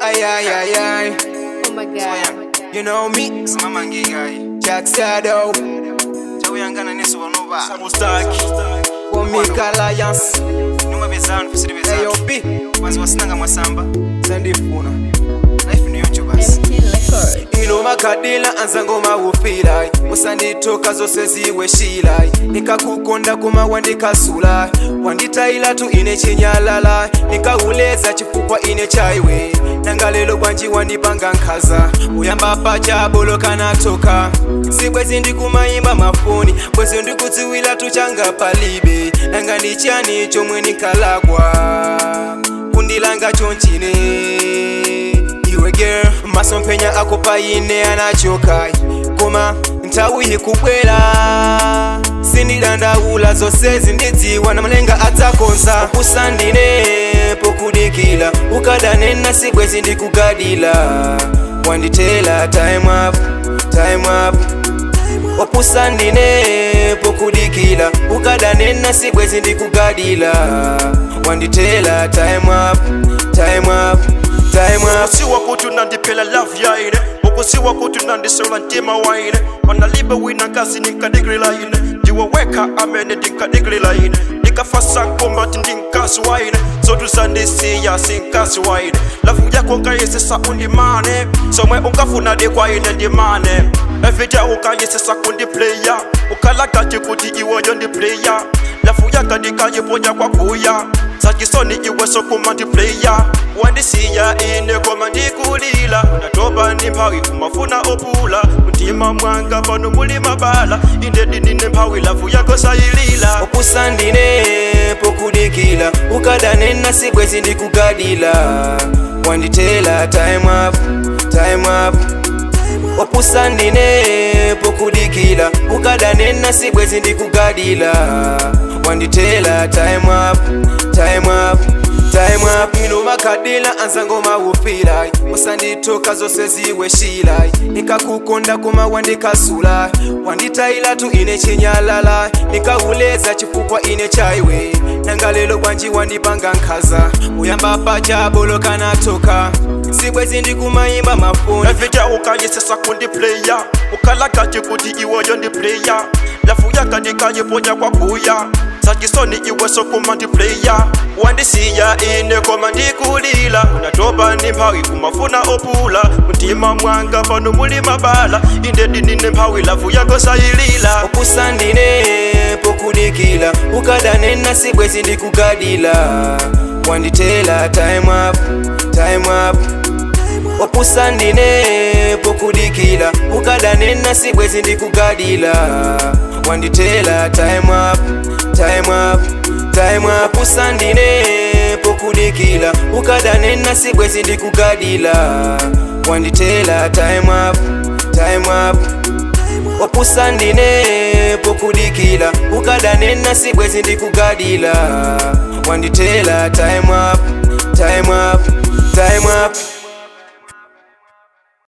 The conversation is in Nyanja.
Ay, ay, ay, ay. Oh my god. You know me, mama ngigayi Jack Shadow, chakuyangana neso vanova samustaki Comic Alliance, nimwe bezanu kusiri bezanu AOP, kwanzi wasinanga mwasamba Sandifuna. life niyocho basi MT Record. ino makadila anzangoma ufilai usanditoka zose ziwe shilai nikakukonda kuma wandikasula wanditaila tu ine chinyalala nikauleza chifukwa ine chaiwe nangalelo bwanji wandipanga nkhaza uyamba pacha bolo kanatoka sibwezi ndikumayimba mafoni bwezi ndikudziwila tuchanga palibe nanga ndichani chomwe nikalakwa kundilanga chonchine iwe girl masomphenya ako paine anachoka koma nthawi ikubwera sindidandaula zonse zindidziwa na malenga adzakonza usandine pokudikila ukadanena sibwezi ndikugadila wanditela time up time up opusandine pokudikila ukadanena sibwezi ndikugadila wanditela time up time up time up ukusiwa kuti unandiphela love yaine ukusiwa kuti unandisola ntima waine wanalibe wina kazi ninkadigrila ine ndiweweka amene ndinkadigrila ine ndikafasa nkombati ndinkazi waine zotuzandisiya sinkazi waine lavu yako nkayisisa undimane somwe unkafuna dikwaine ndimane evija ukayisisa kundipleya ukalagati kuti iweyo ndipleya lavu yaka ndikayiponya kwakuya sakisoni iwe sokuma ndipleya wandisiya ine koma ndikulila unatopa ndi mphawi umafuna opula mtima mwanga pano muli mabala inde dini nemphawi lavu yako sayilila opusandine pokudikila ukadanena sibwezi ndikugadila wanditela time up time up opusandine pokudikila ukadanena sibwezi ndikugadila wanditela time up time up time up ino makadila anzangoma ufila usanditoka zose ziwe shila nikakukonda koma wandikasula wanditaila tu ine chinyalala nikauleza chifukwa ine chaiwe nangalelo bwanji wandipanga nkhaza uyamba pacha bolo kanatoka sibwezi ndikumayimba mafoni evija ukayisisa kundipleya ukalagati kuti iweyo ndipleya lavu yaka ndikayiponya kwakuya sakisoni iwe sokuma ndipleya wandisiya ine koma ndikulila unatopa ndi mphawi umafuna opula mtima mwanga pano muli mabala inde dini nemphawi lavu yako sayilila opusandine pokudikila ukadanena sibwezi ndikugadila wanditela time up time up opusandine pokudikila ukadanena sibwezi ndikugadila wanditela time up time up time up opusandine pokudikila ukadanena sibwezi ndikugadila wanditela time up time up opusandine pokudikila ukadanena sibwezi ndikugadila wanditela time up time up time up